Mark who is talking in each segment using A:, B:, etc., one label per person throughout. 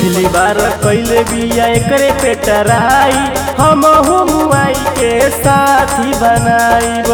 A: पहली बार कैले बिया एकरे पे टराई हम मुआई के साथी बनाईब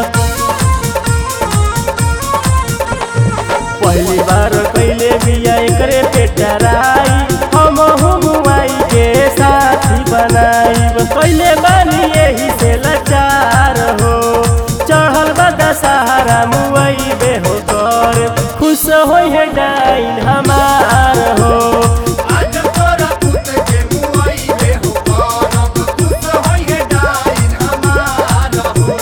A: पहली बार कैले बिया एकरे पे टराई हम मुआई के साथी बनाईब कैले बानी यही से लाचार हो चढ़ल बा दशहरा मुआई बे हो कर खुश होई है डाइन हमार हो
B: आज तोरा पुत के मुआई बे हो करब खुश होई है डाइन हमार हो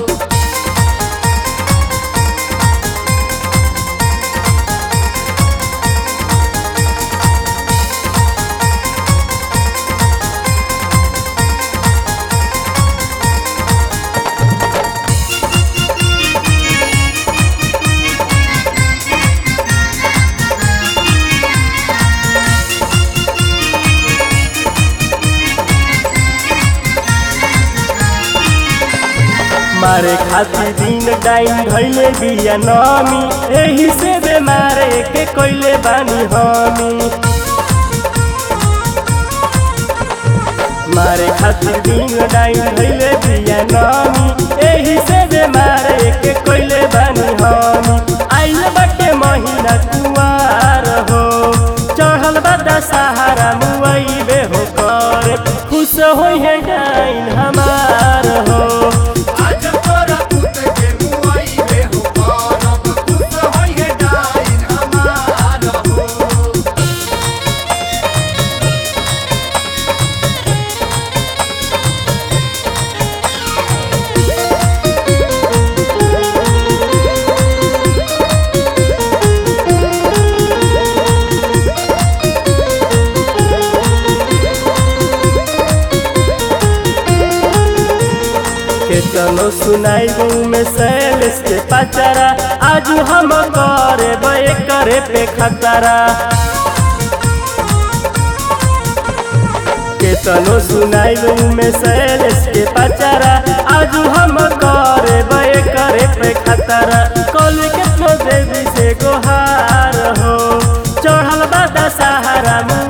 A: मारे खातिर दिन डाइन धैले बिया नमी एही से बेमारे के कोइले बानी हमी मारे खातिर दिन डाइन धैले बिया नमी एही से बेमारे के कोइले बानी हमी आइल बटे महीना कुवार हो चढ़ल बा दशहरा मुआई बे हो कर खुश होई है डाइन हमार हो
B: आज तोरा पुत के मुआई बे हो करब खुश होई है डाइन हमार हो
A: केतनो सुनाई में सैलेस के पचरा आज हम करे बे करे पे खतरा केतनो सुनाई में सैलेस के पचरा आज हम करे बे करे पे खतरा कल केतनो देवी से गोहार हो चढ़ल बा दशहरा